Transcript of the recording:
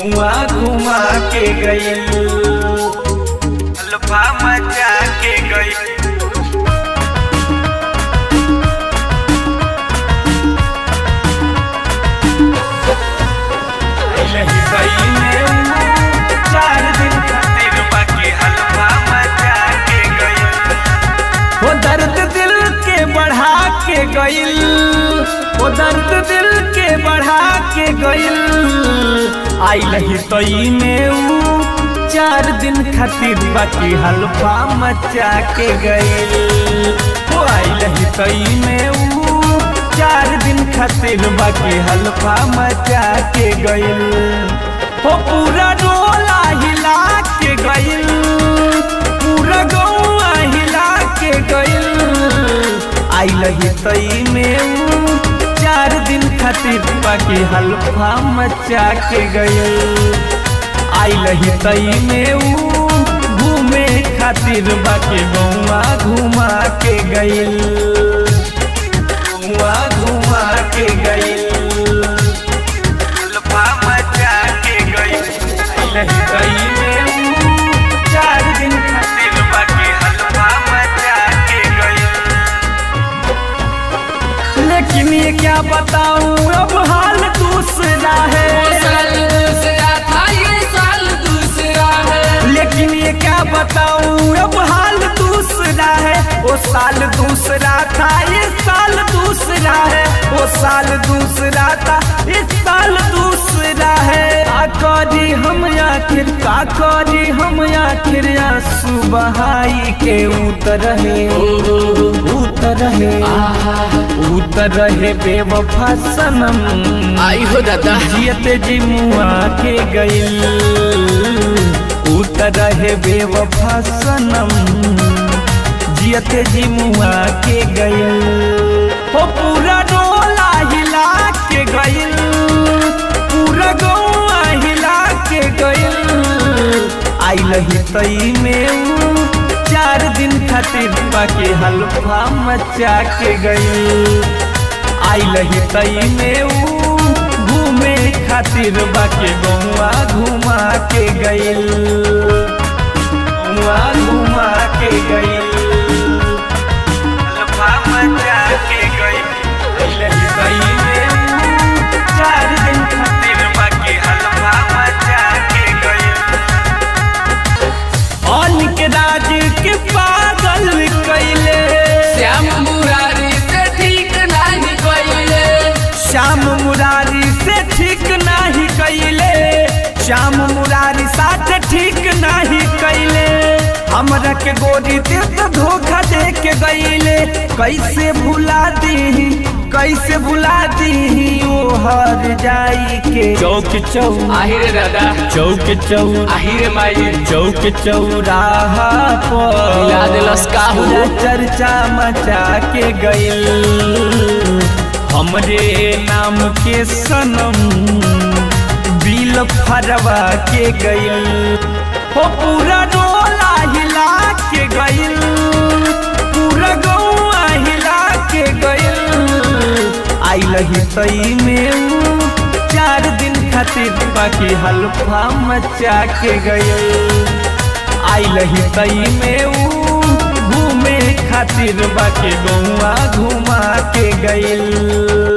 घुमा घुमा के गई अल्फा मचा के गई नहीं गई में चार दिन खातिर बाकी हलवा मचा के गई वो दर्द दिल के बढ़ा के गइल वो दर्द दिल के बढ़ा के गइल आई लही तई में ऊ चार दिन खातिर बाकी हलवा मचा के गइल वो आई लही तई में ऊ चार दिन खातिर बाकी हलवा मचा के गइल हो पूरा डोला हिला के गइल पूरा गौआ हिला के गइल आई लही तई में ऊ चार दिन खातिर बाकी हलफा मचा के गइल आई लही तई में ऊ घूमे खातिर बाकी गौआ घुमा के गइल घुमा घुमा के गइल हलफा मचा के गइल आई लही तई में ऊ चार दिन खातिर बाकी हलवा मचा के गई लेकिन ये क्या बताऊं अब हाल दूसरा है साल दूसरा था ये साल दूसरा है लेकिन ये क्या बताऊं अब हाल दूसरा है वो साल दूसरा था ये साल दूसरा है वो साल दूसरा था इस साल दूसरा है काकोरी हम आखिर काकोरी हम आखिर आंसू बहाई के उतर है उतर है उतर है बेवफा सनम आई हो दादा जियते जी मुआ के गइल उतर है बेवफा सनम जियते जी मुआ के गइल हो पूरा डोला हिला के गइल पूरा गौआ हिला के गइल आई लही तई में ऊ चार दिन खातिर बाकी हलफा मचा के गइल आई लही तई में ऊ घूमे खातिर बाकी गौआ घुमा के गइल गौआ घुमा के गइल हलफा मचा के गइल आई लही तई में ऊ चार दिन खातिर बाकी हलफा मचा के गइल अनिक राज के पागल कैले श्याम मुरारी से ठीक नहीं कोइले श्याम मुरारी से ठीक नहीं कैले श्याम मुरारी साथ ठीक नहीं कैले हमरा के गोरी दे तो धोखा दे के गईले कैसे भुला दी कैसे भुला दी ओ हर जाई के चौक चौ आहिरे दादा चौक चौ आहिरे माई चौक चौराहा मिला पर देलस का हो? पूरा चर्चा मचा के गइल हमरे नाम के सनम बिल फरवा के गइल हो पूरा डोला हिला के गइल पूरा गौआ हिला के गइल आई लही तई में ऊ चार दिन खातिर बाकी हलफा मचा के गइल आई लही तई में ऊ घूमे खातिर बाकी गौआ घुमा के गइल